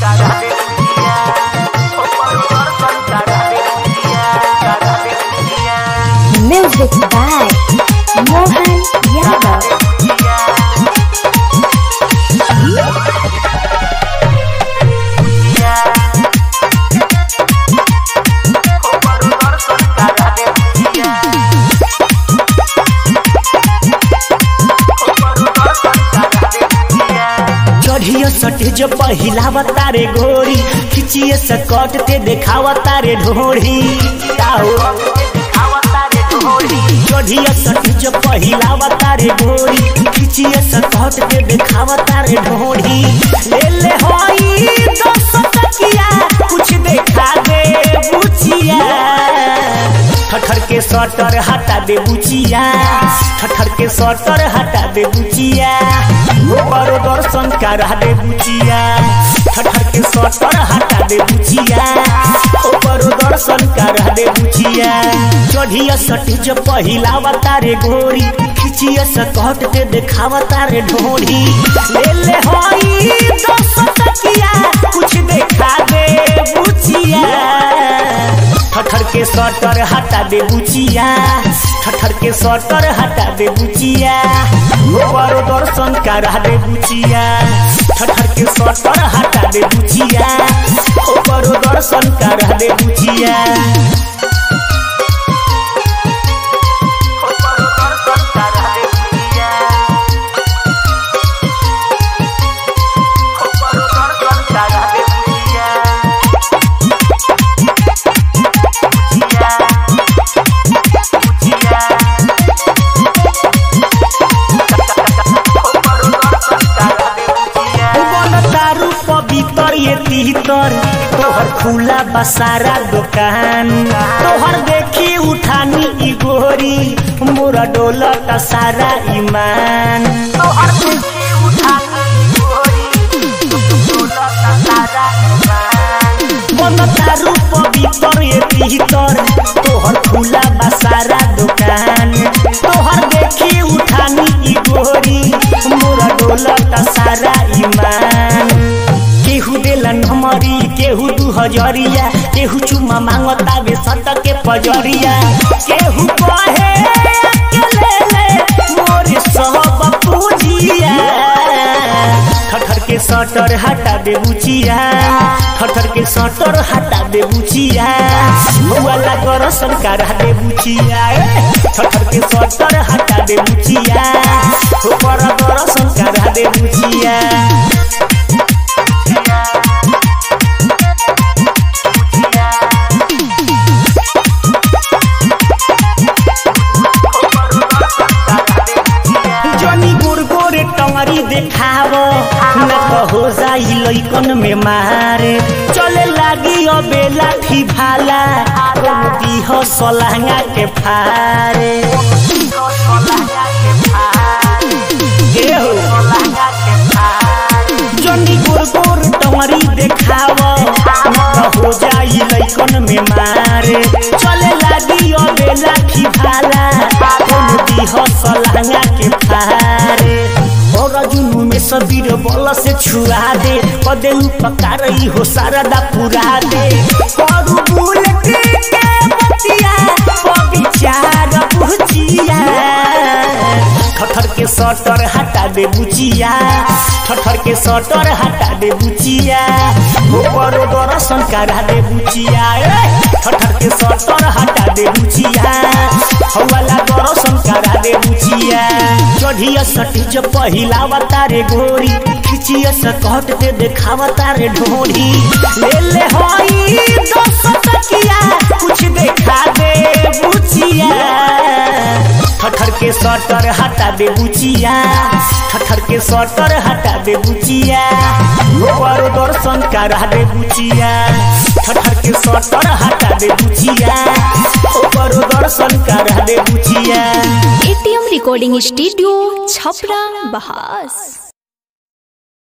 Music by Mohan Yadav. चढ़ियो सटे जो पहिलावा तारे घोड़ी खिचिए सकट ते देखावा तारे ढोड़ी ताओ चढ़ियो सटे जो पहिलावा तारे घोड़ी खिचिए सकट ते देखावा तारे ढोड़ी ले ले होई दस तकिया कुछ देखा दे बुचिया ठठर के सटर हटा दे बुचिया ठठर के सटर हटा दे बुचिया बड़ो दर्शन करा दे बुचिया ठठर के सटर हटा दे बुचिया बड़ो दर्शन करा दे बुचिया चढ़िया सटी जो पहिलावा तारे घोड़ी खिचिया सकट के देखावा तारे ढोड़ी ले ले होई दस तकिया कुछ देखा दे बुचिया ठठर के सटर हटा दे बुचिया ठठर के सटर हटा दे बुचिया बड़ो दर्शन करा दे बुचिया ठठर के सटर हटा दे बुचिया बड़ो दर्शन करा दे बुचिया बन तारू पवित्र ये तीतर तोहर खुला बसारा दुकान तोहर देखी उठानी ई गोरी मोरा डोलत सारा ईमान तोहर देखी उठानी ई गोरी डोलत सारा ईमान बन तारू पवित्र ये तीतर तोहर खुला बसारा दुकान तोहर देखी उठानी ई गोरी मोरा डोलत सारा ईमान केहू देलन हमरी केहू दू हजरिया केहू चुमा मांगता बे सट के पजरिया केहू कहे अकेले ले मोरे सब पूजिया ठठर के सटर हटा दे बुचिया ठठर के सटर हटा दे बुचिया वाला दर्शन करा दे बुचिया ए, ठठर के सटर हटा दे बुचिया ऊपर दर्शन करा दे बुचिया जनी गोर गोरे टंगरी देखाव न कहो जाई लइकन में मारे चले लागी अबे लाठी भाला कोनो दीह सलांगा के फारे ए हो। जनी गोर गोर टंगरी देखाव न कहो जाई लइकन में मारे चले लागी अबे लाठी भाला कोनो दीह सलांगा के फारे और जुनू में सबीर बल से छुआ दे पदे उपकार हो सारदा पुरा दे करू बुल के के बतिया विचार बुचिया ठठर के सटर हटा दे बुचिया ठठर के सटर हटा दे बुचिया ऊपर दर्शन करा दे बुचिया ए, ठठर के सटर हटा दे बुचिया हवाला दर्शन करा दे बुचिया चढ़िया सटी जो पहिलावा तारे घोड़ी खिचिया सकट के देखावा तारे ढोड़ी ले ले होई दस तकिया कुछ देखा दे बुचिया ठठर के सटर हटा दे बुचिया ठठर के सटर हटा दे बुचिया ऊपर दर्शन करा दे बुचिया ठठर के सटर हटा दे बुचिया ऊपर दर्शन करा दे बुचिया एटीएम रिकॉर्डिंग स्टूडियो छपरा बहास